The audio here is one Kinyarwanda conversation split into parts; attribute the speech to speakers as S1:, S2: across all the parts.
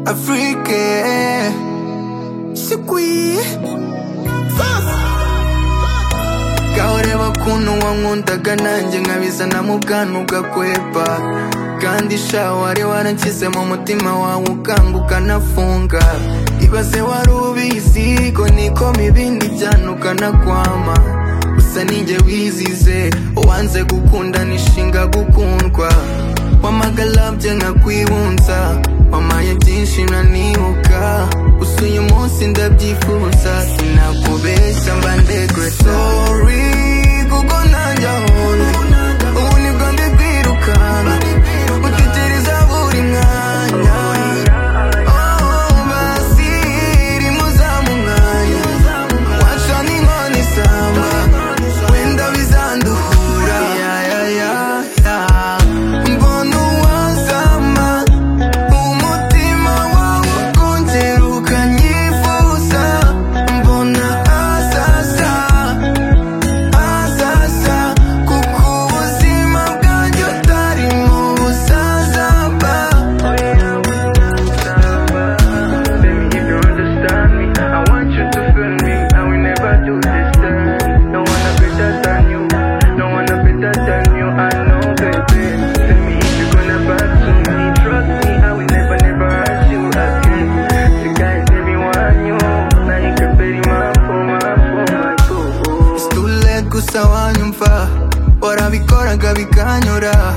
S1: Afrique C'est qui Kahoreba kuntu wankundaga nanjye nkabizanamo ubwanwa ugakweba kandi sha wari waranshyize mu mutima wawe ukanguka nafunga ibaze wari ubizi ko nikoma ibindi byana ukanakwama gusa ninjye wizize uwanze gukunda nishinga gukundwa wamagalabye nkakwibunza wamaye byinshi nanibuka gusa uyu munsi ndabyifuza sinakubeshya mba ndegwe sorry kuko nanjye ahonze ubu nibwo ndi kwirukanka utekereza buri mwanya oh basi irimo zamumwanya waca n'inkoni isamba wenda bizanduhura ya ya ya ya mbona uwazama umutima wawe ukongera ukanyifuza mbona asasa azasa kuko ubuzima bwanjye utari mu busaza ba
S2: Baby, if you understand me, I want you to feel me. I will never do this thing. No one are better than you. No one are better than you. I know, baby. Tell me if you're gonna back to me. Trust me, I will never, never hurt you again. You guys, everyone, you. Now you can pay my phone, my phone, my phone.
S1: It's too late gusa wanyumva warabikoraga bikanyura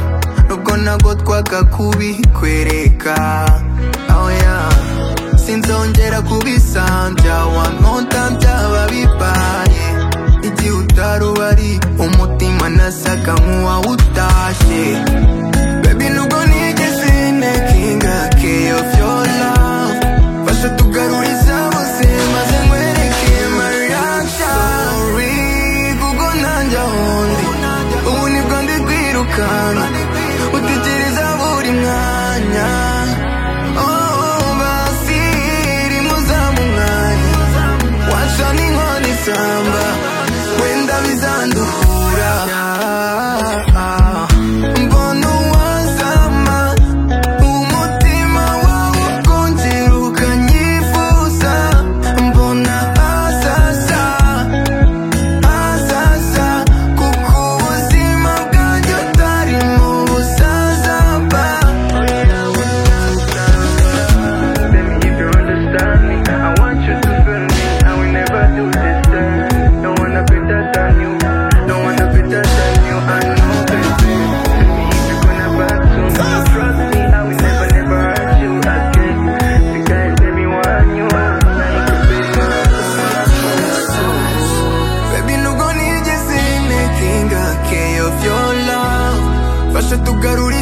S1: nubwo nabwo twaga kubikwereka oh yeah sinzongera kubisambya wankota byaba bibaye igihe utari ubari umutima nasaga nk'uwawutashye baby nubwo nigeze ntekinga key of your love fasha tugarure izabose maze nkwereke my reaction sorry kuko nanjye ahondi ubu nibwo ndi kwirukanka utekereza buri mwanya oh basi irimo uzamumwanya waca n'inkoni isamba wenda bizanduhura mbona uwazama umutima wawe ukongera ukanyifuza mbona asasa azasa kuko ubuzima bwanjye utari mu busaza ba
S2: Baby, if you understand me, I want you to feel me. I will never do this thing. No one are better than you. No one are better than you. I know, baby. Tell me if you're gonna back to me. Trust me, I will never, never hurt you again. Because everyone you are, like a baby.
S1: baby nubwo nigeze ntekinga keyof yo love fasha tugarure